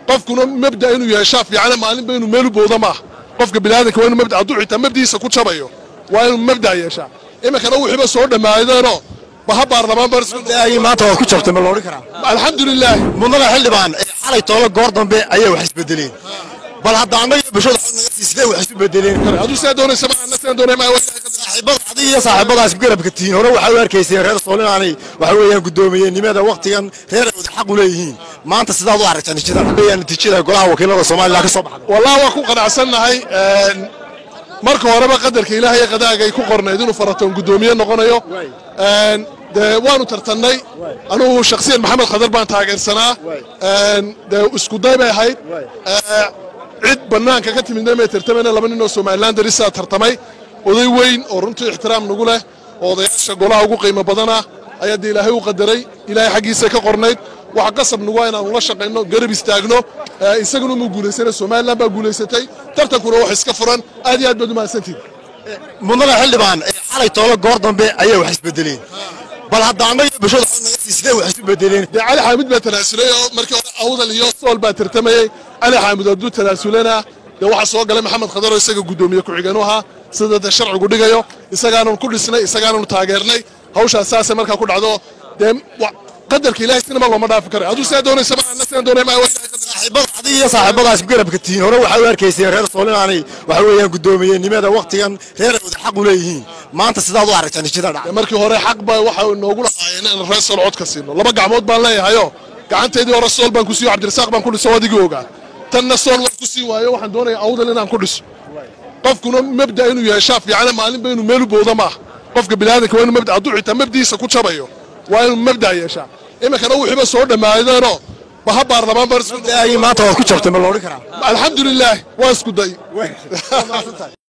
qofkuna mabda inuu yeeshaa fiicana maalinba inuu meel u bowda maaha qofka biniaadanka waa inuu mabda hadduu xitaa mabdiisa ku jabayo waa inuu mabda yeeshaa iminkana wixiiba soo dhammaadeenoo baha baarlamaan daagii maanta waad ku jabtay ma loodhan karaa alxamdulilaahi mudnaga xildhibaan ee xalay toolo goor dambe ayay wax isbedeleen bal hadda annaga iyo bulshada xog naga sii sidee wax isu bedeleen hadduu sidaa doonaysa maaha na sidaan doonay maaha saaxiibada adiga iyo saaxiibadaas garabka tihiin hore waxaa u arkayseen reer sool inaanay waxa weeyaan guddoomiyenimada waqtigan reer ay wada xaq u leeyihiin maanta sidaad u aragtaa natiijada weeyaan natiijada golaha wakiilada soomaaliya ka soo baxday wallahi waan ku qanacsannahay marka horeba qadarka ilaahay ee qadaaga ay ku qornayd inuu faratoon guddoomiye noqonayo dee waanu tartannay anugu shakhsiyan maxamed khadar baan taageersanaa dee isku day bay ahayd cid bannaanka ka timidna may tartamayna laba nin oo somalilan darisaa tartamay oday weyn oo runtii ixtiraam nagu leh oo odayaasha golaha ugu qiimo badana ayaa dee ilaahay u qadaray ilaahay xaggiisa ka qornayd waxa qasab nagu waa inaanu la shaqayno garab istaagno isaguna muu guulaysana somalilan baa guulaysatay tartankuna wax iska furan aad iyo aad baad u mahadsantihin mudnaga xildhibaan ee xalay toolo goor dambe ayay wax isbedeleen bal hadda annaga iyo bulshada xog naga sii sidee wax isu bedeleen dee cali xaamid baa tanaasulay oo markii hore awdal iyo sool baa tartamayey cali xaamid hadduu tanaasulana dee waxaa soo galay maxamed khadar oo isaga guddoomiye ku-xigeen u ahaa sida dee sharcigu dhigayo isagaananu ku dhisnay isagaananu taageernay hawshaas saasay markaa ku dhacdo dee qadarka ilaahay sinama looma dhaafi karayo hadduu sidaa doonaysa maaha na sidaan doonay maaha saaxiibada adiga iyo saaxiibadaas garabka tihiin hore waxaa u arkayseen reer sool inaanay waxa weeyaan guddoomiyenimada waqtigan reer ay wada xaq u leeyihiin maanta sidaad u aragtaa natiijada dhacday markii hore xaq baa waxa noogu lahaayeen inaan reer sool cod ka siino laba gacmood baan leeyahayo gacanteedii hore sool baan ku siiyo cabdirasaaq baan ku dhiso adigii ogaa tanna sool waan ku siin waayo waxaan doonayaa awdal inaan ku dhiso qofkuna mabda inuu yeeshaa fiicana maalinba inuu meel u bowda maaha qofka biniaadanka waa inuu mabda hadduu xitaa mabdiisa ku jabayo waa inuu mabda yeeshaa iminkana wixiiba soo dhammaadeenoo baha baarlamaan daagii maanta waad ku jabtay ma loodhan karaa alxamdulilaahi waa isku day